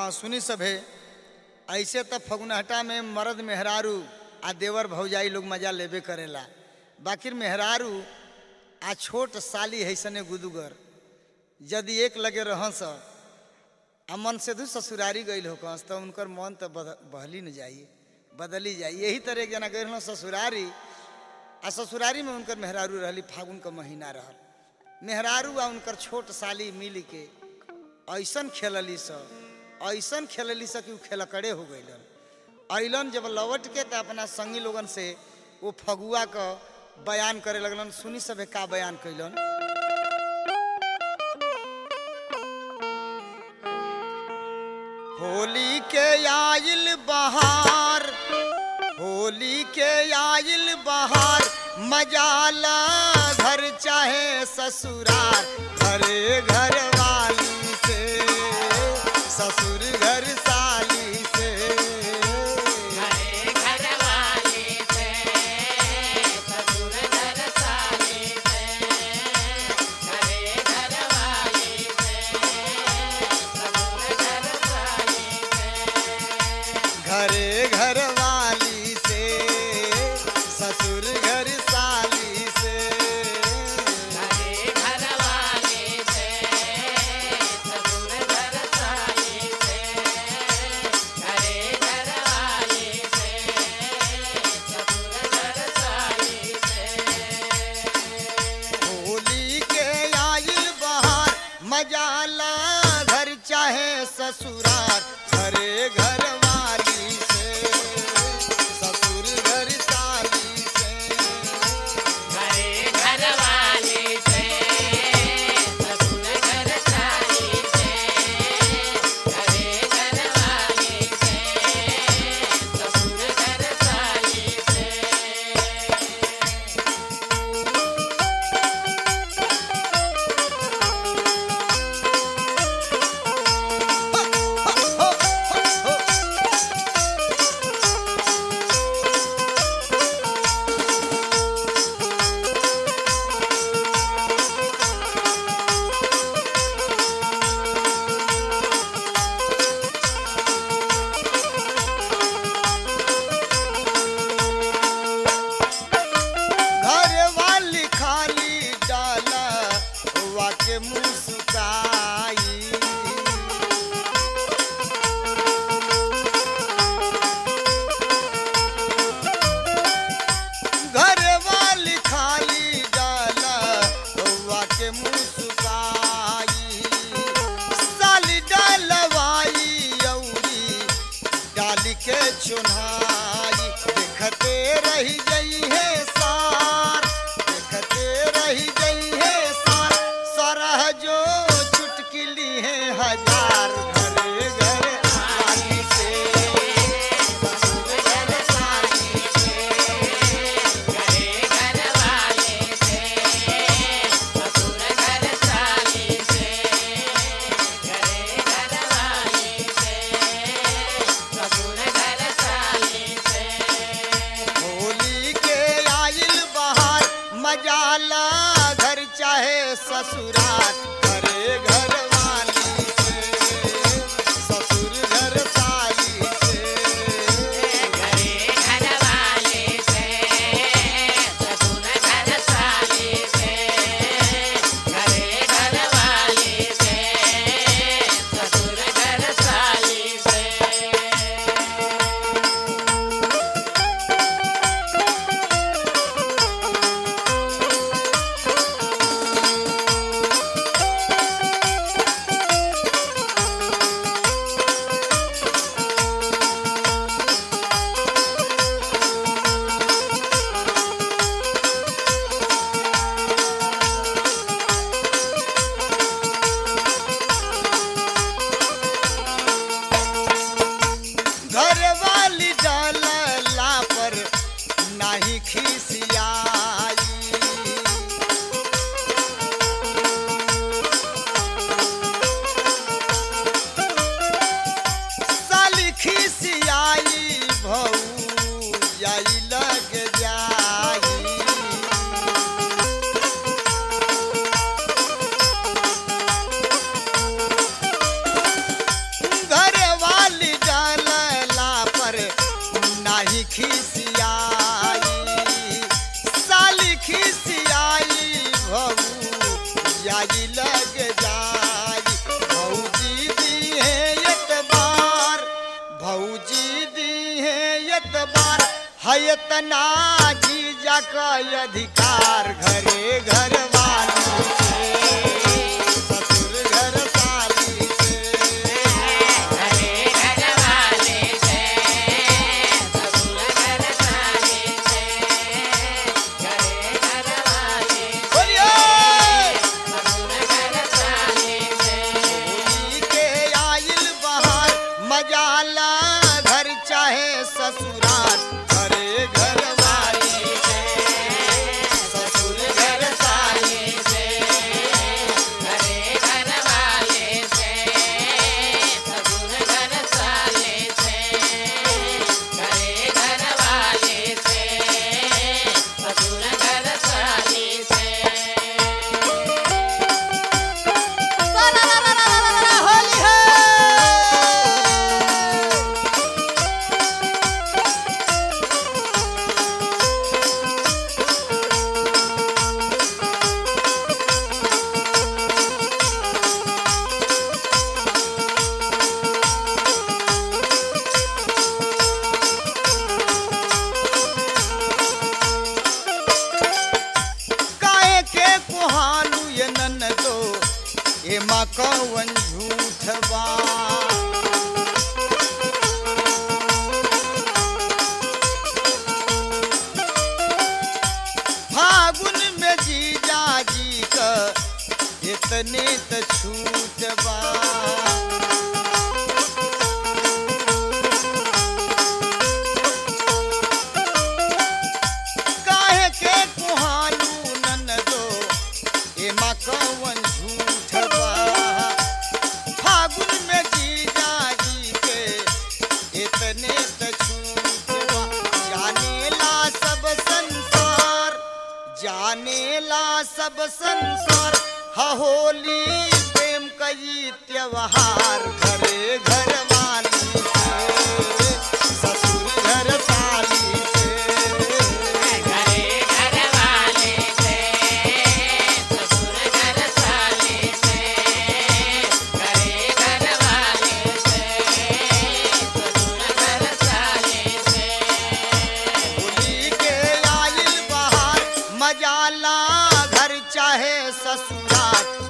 हाँ सुनी सभे ऐसे तो फगुनहटा में मर्द मेहरारू आ देवर भौजाई लोग मजा लेबे करेला बाकी मेहरारू आ छोट साली है सने गुदुगर यदि एक लगे रहस आ मन से दू ससुरारी गई हो कहस तो उनकर मन तो बद- बहली न जाइए बदली जाइए यही तरह एक जना गए रहन ससुरारी आ ससुरारी में उनकर मेहरारू रहली फागुन का महीना रहल मेहरारू आ उनकर छोट साली मिल के ऐसन खेलली सब ऐसन खेलली सब कि उ खेलकड़े हो गइलन अइलन जब लौट के तो अपना संगी लोगन से वो फगुआ का बयान करे लगलन सुनी सभे का बयान कैलन होली के आइल बहार होली के आइल बहार मजाला घर चाहे ससुरार घरे घर वाली से ससुर घर साली से घरे घर वाली से ससुर घर साली से होली के आइल बहार मजाला घर चाहे ससुरार घरे घर वाली से ससुर घर साली से घर वाली खाली डाला वाके मुस्काई घर वाली खाली डाला वाके मुस्काई साली डालवाई औरी डाली के चुनाई देखते रही गई है सार देखते रही गई है सार सरह जो चुटकिली है हजार घरे घर वाली से ससुर घर साली से होली के आइल बहार मजाला घर चाहे ससुराल घरे घर वाली से ससुर घर साली से घर वाली डालला पर नाही खिसियाई साली खिसियाई भौ जाई लग जाई घर इतना जीजा का अधिकार घरे घर वाली से ससुर घर साली से बोलिए होली के आइल बहार मजाला घर चाहे ससुराल घरे घर वाली से ससुर घर साली से होली है काहे के कुहालू ये नन दो ये माँ कौन झूठ बा फागुन में जीजा जी का इतने त छूट बा काहे के कुहालू नन दो ए माँ कौन झूठ बा फागुन में जीजा जी के इतने त छूट बा जानेला सब संसार जानेला सब संसार हा होली प्रेम कई त्योहार घरे घर वाली से ससुर घर साली से होली के आइल बहार मजाला घर चाहे ससुराल